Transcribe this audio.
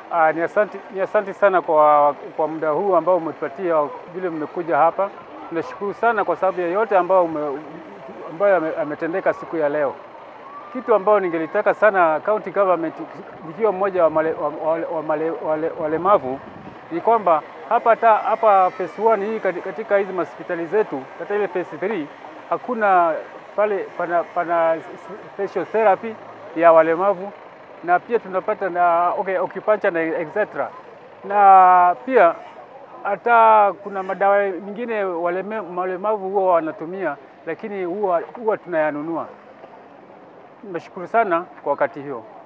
Ah, ni asante, ni asante sana kwa, kwa muda huu ambao umetupatia vile mmekuja hapa. Tunashukuru sana kwa sababu ya yote ambayo ume, ambayo ame- ametendeka siku ya leo. Kitu ambayo ningelitaka sana county government nikiwa mmoja wa male, wa, wa, wa male, wale, walemavu ni kwamba hapa ta, hapa phase 1 hii kati- katika hizi hospitali zetu katika ile phase 3 hakuna pale pana, pana special therapy ya walemavu na pia tunapata na okay, acupuncture na etc. Na pia hata kuna madawa mengine waleme, walemavu huwa wanatumia, lakini huwa huwa tunayanunua. Nashukuru sana kwa wakati hiyo.